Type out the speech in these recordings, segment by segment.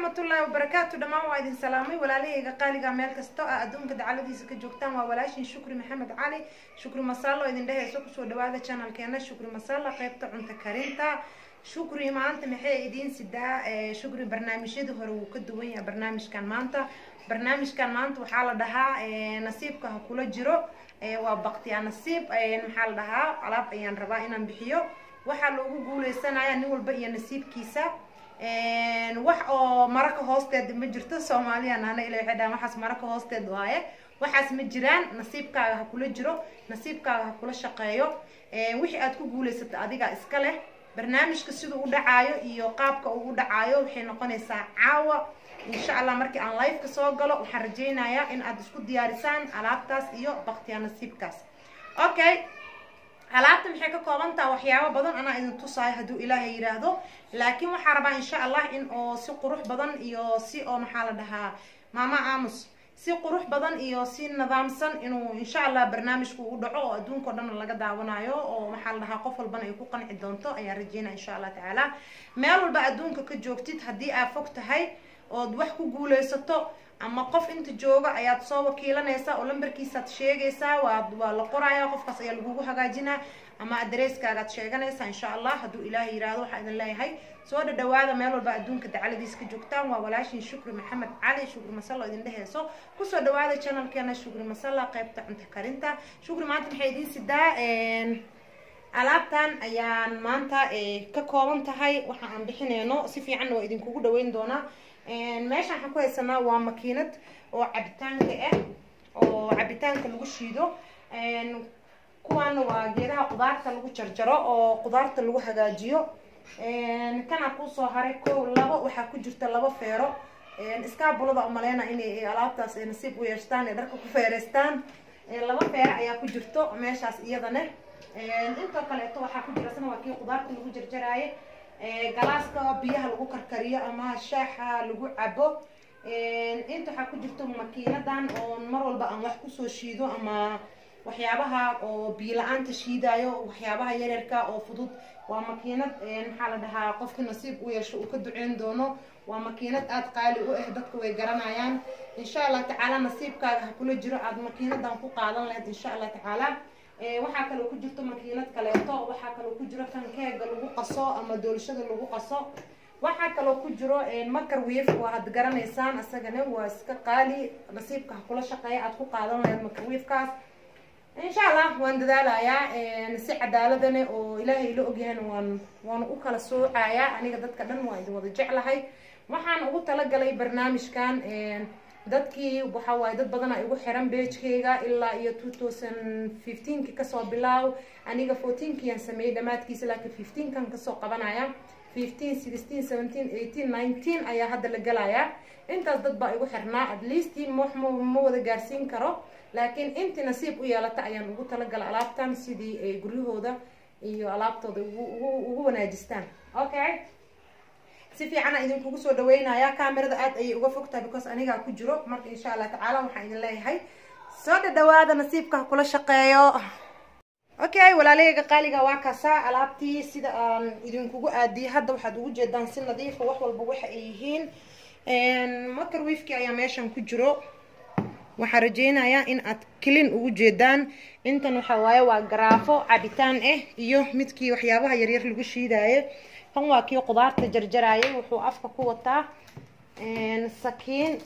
waraxmatullaahi wabarakaatu dhammaan waa idin salaamay walaalahayga qaaliga meel kasta oo adduunka dacaladiisa ka joogtaan waa walaashin shukri maxamed cali shukri masaalo idin dhehayso kusoo dhawaada channelkeena shukri masaala qeybta cunto karinta shukri maanta maxay idiin sidaa shukri barnaamijyadii hore wuu ka duwan yahay barnaamijkan maanta barnaamijkan maanta waxaa la dhahaa nasiibka ha kula jiro waa baktiya nasiib maxaa la dhahaa alaab ayaan rabaa inaan bixiyo waxaa loogu guuleysanaya nin walba iyo nasiibkiisa wax oo maraka hoosteeda ma jirto soomaaliya nana ila waxay dhahaan waxaas maraka hoosteed waaye waxaas ma jiraan nasiibkaaga ha kula jiro nasiibkaaga ha kula shaqeeyo wixii aad ku guuleysata adiga iska leh barnaamijka siduu u dhacaayo iyo qaabka uu u dhacaayo waxay noqonaysaa caawa insha allah markii aan liveka soo galo waxaan rajaynayaa in aad isku diyaarisaan alaabtaas iyo baktiya nasiibkaas okay alaabta maxay ka kooban taha waxyaabo badan anaa idin tusaayo hadduu ilaahay yidhaahdo laakiin waxaa rabaa insha allah in oo si qurux badan iyo si oo maxaa la dhahaa maama aamus si qurux badan iyo si nidaamsan inuu insha allah barnaamijku u dhaco oo adduunka o dhan laga daawanayo oo maxaa la dhahaa qof walbana ay ku qanci doonto ayaan rajeynaya insha allah tacaala meel walba adduunka ka joogtid haddii aad fog tahay ood wax ku guuleysato ama qof inta jooga ayaad soo wakiilanaysaa oo lambarkiisaad sheegaysaa waa waa la qoraya qofkaas ayaa lagugu hagaajinaa ama adresskaagaad sheeganaysaa insha allah hadduu ilaahay yiraahdo waxaa idin leeyahay soo dhadhawaada meel walba adduunka dacaladiisa ka joogtaan waa walaashin shukri maxamed cali shukri masalla idin dheheyso kusoo dhawaada channelkeena shukri masalla qaybta cunto karinta shukri maanta maxay idiin sidaa alaabtan ayaan maanta ka kooban tahay waxa aan bixineyno si fiicanna waa idinkugu dhaweyn doonaa meeshaan waxaan ku haysanaa waa makiinad oo cabitaanka ah oo cabitaanka lagu shiido kuwaana waa geedaha qudaarta lagu jarjaro oo qudaarta lagu hagaajiyo kana kusoo haray kow labo waxaa ku jirta labo feero iskaabulada umaleyna inay alaabtaas nasiib u yeeshtaan ee dharka ku feereystaan laba feero ayaa ku jirto meeshaas iyadana intoo kaleeto waxaa ku jira sana waa kii qudaarta lagu jarjaraaye galaaska biyaha lagu karkariyo ama shaaxa lagu cabo inta waxaa ku jirto makiinadan oo mar walba aan wax kusoo shiido ama waxyaabaha oo biyo la-aanta shiidayo waxyaabaha yaryarka oo fudud waa makiinad maxaa la dhahaa qofka nasiib u yeesho uu ka duceyn doono waa makiinad aada qaali u ah dadka way garanayaan insha allah tacaala nasiibkaaga ha kula jiro aada makiinadan ku qaadan lahayd insha allah tacaala waxaa kaloo ku jirto makiinad kaleeto waxaa kaloo ku jiro kankeega lagu qaso ama doolshada lagu qaso waxaa kaloo ku jiro macarwave waa had garanaysaan isagana waa iska qaali nasiibka ha kula shaqeeya aad ku qaadan lahayd macarwavekaas insha allah waan dadaalayaa si cadaaladane oo ilaahay la ogyahayna waan waan u kala soocayaa aniga dadka dhan waa idin wada jeclahay waxaan ugu talagalay barnaamijkan dadkii waxa waaye dad badan a igu xiran beejkayga ilaa iyo two thousand fifteenki kasoo bilaaw aniga fourteenkiaan sameeyey dhammaadkiisa laakiin fifteenkan kasoo qabanaya fifteen sixteen seventeen eighteen nineteen ayaa hadda la gelayaa intaas dad baa igu xirnaa at least ma ma wada gaarsiin karo laakiin intii nasiib u yeelata ayaan ugu talagalay alaabtan sidii ay guryahooda iyo alaabtooda ugu ugu wanaajistaan okay si fiicana idinkugu soo dhaweynaya camerada aad ayay uga fogtahay because anigaa ku jiro marka insha allah tacaala waxaan idin leeyahay soo dhadhawaada nasiibka ha kula shaqeeyo okay walaalahayga qaaliga waa kaasaa alaabtii sida aan idinkugu aadiyay hadda waxaad ugu jeedaan si nadiifa wax walba waxa ay yihiin macarwifki ayaa meeshan ku jiro waxaa rajeynayaa in aad kelin ugu jeedaan intan waxaa waaye waa garaafo cabitaan ah iyo midkii waxyaabaha yaryar lagu shiidaayo kan waa kii qudaarta jarjaraayay wuxuu afka ku wataa sakiin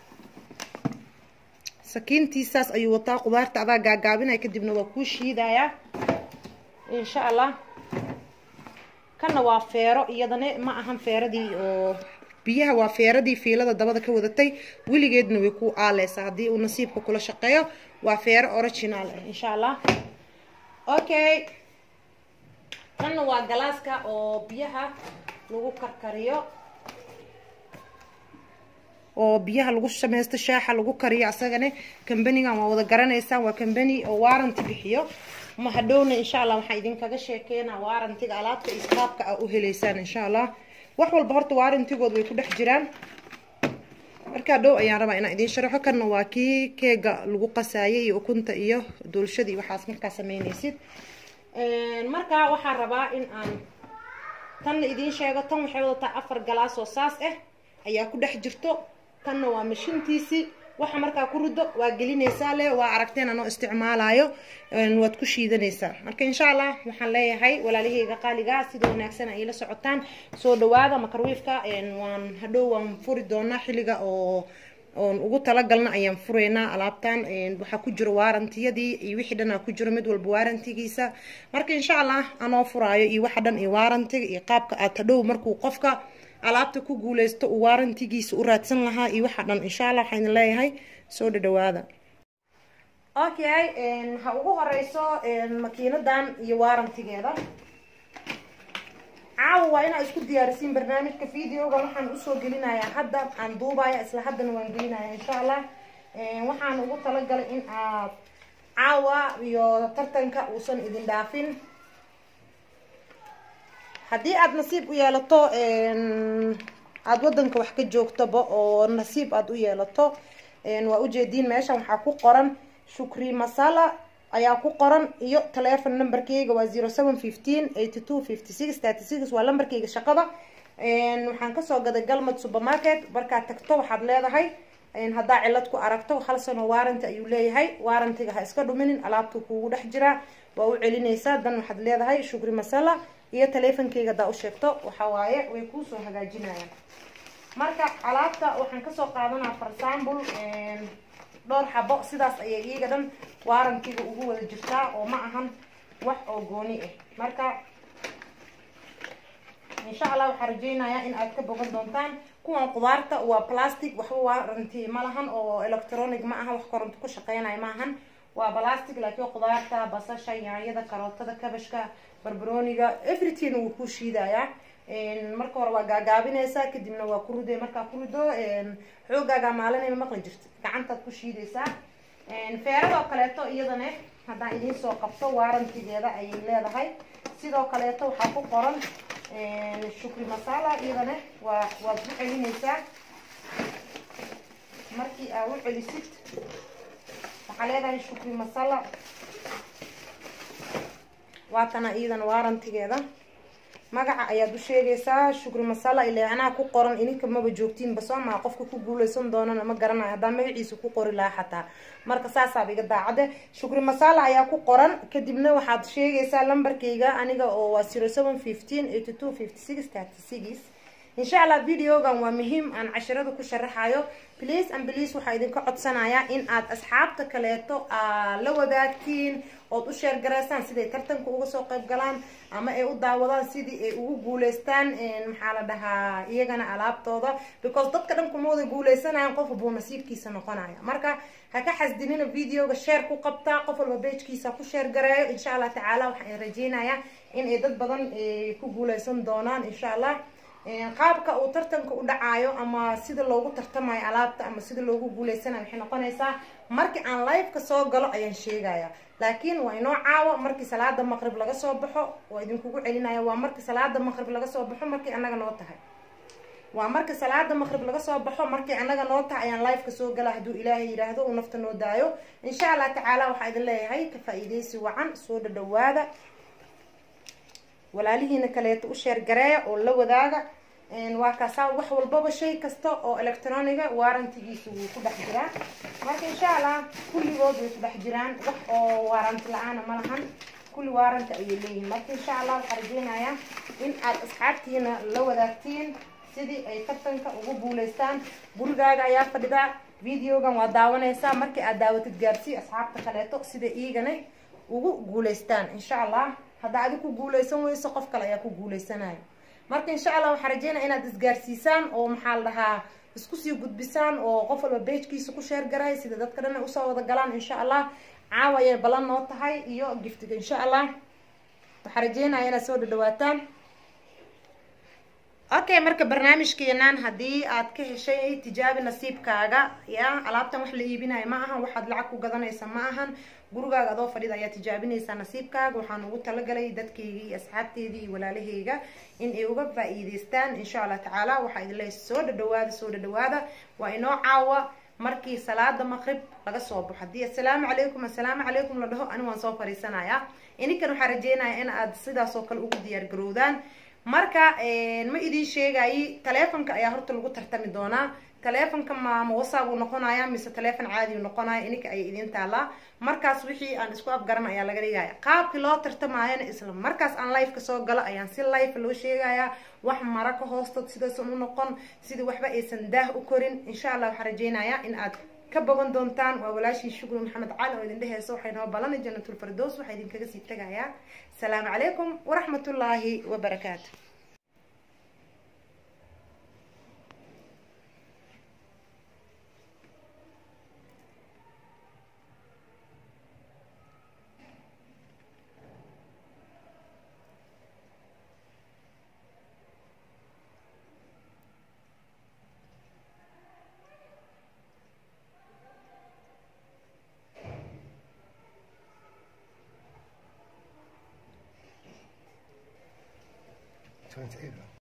sakiintiisaas ayuu wataa qudaarta adaa gaagaabinaya kadibna waa kuu shiidayaa insha allah kanna waa feero iyadana ma ahan feeradii oo biyaha waa feeradii fiilada dabada ka wadatay weligeedna way ku aaleysaa haddii uu nasiibka kula shaqeeyo waa feero original ah insha allah okay kanna waa galaaska oo biyaha lagu karkariyo oo biyaha lagu samaysto shaaxa lagu kariyo asagana kambanigan waa wada garanaysaan waa kambani oo waaranti bixiyo ma hadhowna insha allah waxaan idinkaga sheekeynaa waarantiga alaabta iyo qaabka aa u heleysaan insha allah wax walba horta waarantigood way ku dhex jiraan markaa dhow ayaan rabaa inaan idiin sharaxo kanna waa kii keega lagu qasaayay iyo ukunta iyo doolshadii waxaas markaa sameynaysid markaa waxaan rabaa in aan tanna idiin sheego tan waxay wadataa afar galaas oo saas ah ayaa ku dhex jirto tanna waa mashintiisii waxa markaa ku rido waa gelinaysaa le waa aragteen anoo isticmaalayo waad ku shiidanaysaa marka insha allah waxaan leeyahay walaalihayga qaaliga sida wanaagsan ay la socotaan soo dhawaada makarwiifka waan hadhow waan furi doonaa xilliga oo oon ugu talagalna ayaan furaynaa alaabtan waxaa ku jiro waarantiyadii iyo wixii dhan aa ku jiro mid walba waarantigiisa marka insha allah anoo furaayo iyo waxa dhan iyo waarantiga iyo qaabka aad hadhow markuu qofka alaabta ku guuleysto uu waarantigiisa u raadsan lahaa iyo waxa dhan insha allah waxaan leeyahay soo dhadhawaada okay ha ugu horeyso makiinadan iyo waarantigeeda caawa waa inaa isku diyaarisiin barnaamijka videoga waxaan usoo gelinayaa hadda aan duubaya isla haddana waan gelinaya insha allah waxaan ugu talagalay in aad caawa iyo tartanka uusan idin dhaafin haddii aada nasiib u yeelato aada wadanka wax ka joogtoba oo nasiib aada u yeelato waa ujeediin meeshan waxaa ku qoran shukri masala ayaa ku qoran iyo telefon numberkeyga waa zero seven fifteen eighty two fifty six thirty six waa lambarkeyga shaqada waxaan kasoo gaday galmad supermarket markaad tagto waxaad leedahay haddaa cilad ku aragto hal sano waaranti ayuu leeyahay waarantiga ha iska dhuminin alaabtu kuugu dhex jiraa waa u celinaysaa dan waxaad leedahay shukri masala iyo teleefonkeyga hadaa u sheegto waxa waaye way kuusoo hagaajinayaan marka alaabta waxaan kasoo qaadanaa for example dhowr xabo sidaas ayay iyaga dhan waarantiga ugu wada jirtaa oo ma ahan wax oo gooni ah marka insha allah waxaan rajeynayaa in aad ka bogan doontaan kuwan qudaarta waa plastic waxba waaranti ma lahan oo electronic ma aha wax koronto ku shaqeynaya ma ahan waa plastic laakiin qudaarta basasha yaanyada karootada kabashka barbarooniga everything wuu ku shiidayaa marka hore waa gaagaabinaysaa kadibna waa ku riday markaa ku rido xoogaagaa maalinayma maqli jirta gacantaad ku shiidaysaa feeradoo kaleeto iyadana haddaan idiin soo qabto waarantigeeda ayay leedahay sidoo kaleeto waxaa ku qoran shukri masala iyadana waa waad u celinaysaa markii aad u celisid waxaa leedahay shukri masala waatana iyadana waarantigeeda magaca ayaad u sheegaysaa shukri masala ileecnaha ku qoran ininka maba joogtiinba soo maa qofka ku guuleysan doonana ma garanayo haddaa magaciisa ku qori lahaa xataa marka saasaaba iga daacade shukri masala ayaa ku qoran kadibna waxaad sheegaysaa lambarkayga aniga oo waa zero seven fifteen eighty two fifty six thirty six insha allah videogan waa muhiim aan cashirada ku sharaxayo please and please waxaa idinka codsanayaa in aad asxaabta kaleeto aa la wadaagtiin ood u sheergaraysaan siday tartanka uga soo qayb galaan ama ay u daawadaan sidii ay ugu guuleystaan maxaa la dhahaa iyagana alaabtooda because dadka dhan kuma wada guuleysanayaan qof buu nasiibkiisa noqonaya marka ha ka xasdinina videoga sheer ku qabtaa qof walba beejkiisa ku sheer gareeyo insha allah tacaala waxaan rajeynayaa in ay dad badan ku guuleysan doonaan insha allah qaabka uu tartanka u dhacaayo ama sida loogu tartamayo alaabta ama sida loogu guuleysanayo waxay noqonaysaa markii aan liveka soo galo ayaan sheegaya laakiin waa inoo caawa markii salaada maqrib laga soo baxo waa idinkugu celinaya waa markii salaada maqrib laga soo baxo markii anaga noo tahay waa markii salaada maqrib laga soo baxo markii anaga noo tahay ayaan liveka soo gala hadduu ilaahay yidhaahdo uu nafta noo daayo insha allah tacaala waxaa idin leeyahay ka faa-iideysi wacan soo dhadhawaada walaalihiina kaleeto u sheergareeya oo la wadaaga waa kaasaa wax walbaba shay kasta oo electroniga waarantigiisa wuu ku dhex jiraa marka insha allah kulligood way ku dhex jiraan wax oo waaranti la-aana ma lahan kulli waaranti ayay leeyihiin marka insha allah waxaa rajeynayaa in aad asxaabtiina la wadaagtiin sidii ay tartanka ugu guuleystaan gurigaaga ayaa fadhidaa videogan waa daawanaysaa markii aad daawatid gaarsii asxaabta kaleeto sida iigana ugu guuleystaan insha allah haddaa adi ku guuleysan weyso qof kale ayaa ku guuleysanayo marka insha allah waxaa rajeynaya inaad isgaarsiisaan oo maxaa la dhahaa isku sii gudbisaan oo qof walba beejkiisa ku sheer garay sida dadka dhan ay usoo wada galaan insha allah caawa ayay balan noo tahay iyo giftiga insha allah waxaa rajeynaya inaad soo dhadhawaataan okay marka barnaamijkeenan haddii aad ka heshay tijaabi nasiibkaaga ya alaabtan wax la iibinayo ma ahan waxaad lacag ku gadanaysa ma ahan gurigaaga adoo fadhida ayaa tijaabinaysaa nasiibkaaga waxaan ugu talagalay dadkayga iyo asxaabteedii iyo walaalahayga in ay uga faa-iideystaan insha allah tacaala waxaa idin leeyahay soo dhadhawaada soo dhadhawaada waa inoo caawa markii salaada maqrib laga soo baxo haddii assalaamu calaykum assalaamu calaykum la dhaho ani waan soo fariisanayaa ininkan waxaa rajeynayaa in aad sidaas oo kale ugu diyaar garowdaan marka ma idiin sheegayi taleefonka ayaa horta lagu tartami doonaa taleefonka ma ma whatsapp uu noqonaya mise taleefon caadi uu noqonaya ininka ayay idiin taalaa markaas wixii aan isku afgaran ayaa laga dhigaya qaabkii loo tartamaayana isla markaas aan liveka soo galo ayaan si live loo sheegayaa wax mara ka hoostood sidaysan u noqon sidii waxba aysan daah u korin insha allah waxaan rajeynayaa in aad ka bogan doontaan waa walaashii shukri maxamed cali oo idin dheheyso waxay noo ballanay jannatul fardows waxaa idinkaga sii tegayaa asalaamu calaykum waraxmatullaahi wabarakaatu Twenty-eight.